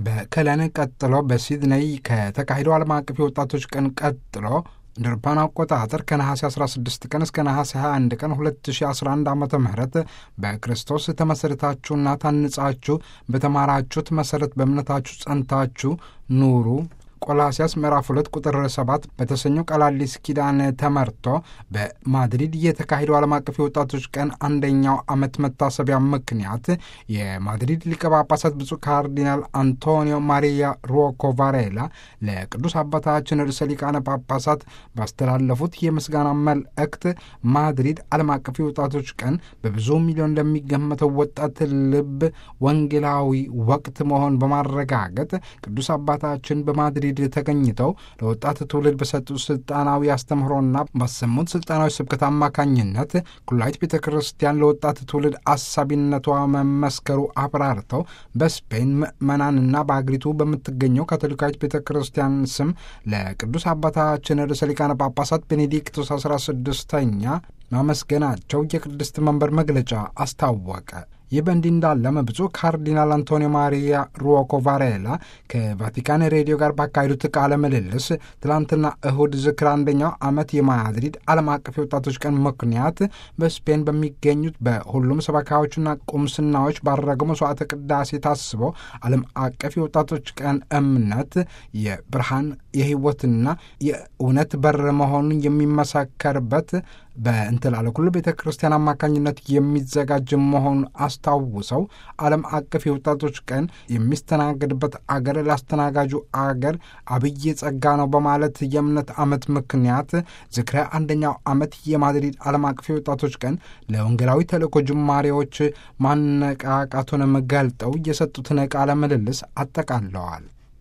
በከለን ቀጥሎ በሲድነይ ከተካሄደው ዓለም አቀፍ የወጣቶች ቀን ቀጥሎ እንደ አውሮፓውያን አቆጣጠር ከነሐሴ 16 ቀን እስከ ነሐሴ 21 ቀን 2011 ዓ ም በክርስቶስ ተመሠረታችሁና ታንጻችሁ በተማራችሁት መሠረት በእምነታችሁ ጸንታችሁ ኑሩ ቆላሲያስ ምዕራፍ 2 ቁጥር 7 በተሰኘው ቀላሊስ ኪዳን ተመርቶ በማድሪድ የተካሄደው ዓለም አቀፍ የወጣቶች ቀን አንደኛው ዓመት መታሰቢያ ምክንያት የማድሪድ ሊቀ ጳጳሳት ብፁዕ ካርዲናል አንቶኒዮ ማሪያ ሩኦኮ ቫሬላ ለቅዱስ አባታችን ርዕሰ ሊቃነ ጳጳሳት ባስተላለፉት የምስጋና መልእክት ማድሪድ ዓለም አቀፍ የወጣቶች ቀን በብዙ ሚሊዮን ለሚገመተው ወጣት ልብ ወንጌላዊ ወቅት መሆን በማረጋገጥ ቅዱስ አባታችን በማድሪድ ተገኝተው ለወጣት ትውልድ በሰጡት ስልጣናዊ አስተምህሮና ባሰሙት ስልጣናዊ ስብከት አማካኝነት ኩላዊት ቤተ ክርስቲያን ለወጣት ትውልድ አሳቢነቷ መመስከሩ አብራርተው በስፔን ምዕመናንና በአገሪቱ በምትገኘው ካቶሊካዊት ቤተ ክርስቲያን ስም ለቅዱስ አባታችን ርዕሰ ሊቃነ ጳጳሳት ቤኔዲክቶስ አስራ ስድስተኛ ማመስገናቸው የቅድስት መንበር መግለጫ አስታወቀ። ይህ በእንዲህ እንዳለም ብፁዕ ካርዲናል አንቶኒዮ ማሪያ ሩኦኮ ቫሬላ ከቫቲካን ሬዲዮ ጋር ባካሄዱት ቃለ ምልልስ ትላንትና እሁድ ዝክር አንደኛው ዓመት የማድሪድ ዓለም አቀፍ የወጣቶች ቀን ምክንያት በስፔን በሚገኙት በሁሉም ሰበካዎችና ቁምስናዎች ባረገው መስዋዕተ ቅዳሴ ታስበው ዓለም አቀፍ የወጣቶች ቀን እምነት የብርሃን የሕይወትና የእውነት በር መሆኑን የሚመሰከርበት በእንትላለ ኩሉ ቤተ ክርስቲያን አማካኝነት የሚዘጋጅ መሆኑን አስታውሰው ዓለም አቀፍ የወጣቶች ቀን የሚስተናገድበት አገር ላስተናጋጁ አገር አብይ ጸጋ ነው በማለት የእምነት ዓመት ምክንያት ዝክረ አንደኛው ዓመት የማድሪድ ዓለም አቀፍ የወጣቶች ቀን ለወንጌላዊ ተልእኮ ጅማሬዎች ማነቃቃቱንም ገልጠው የሰጡትን ቃለ ምልልስ አጠቃለዋል።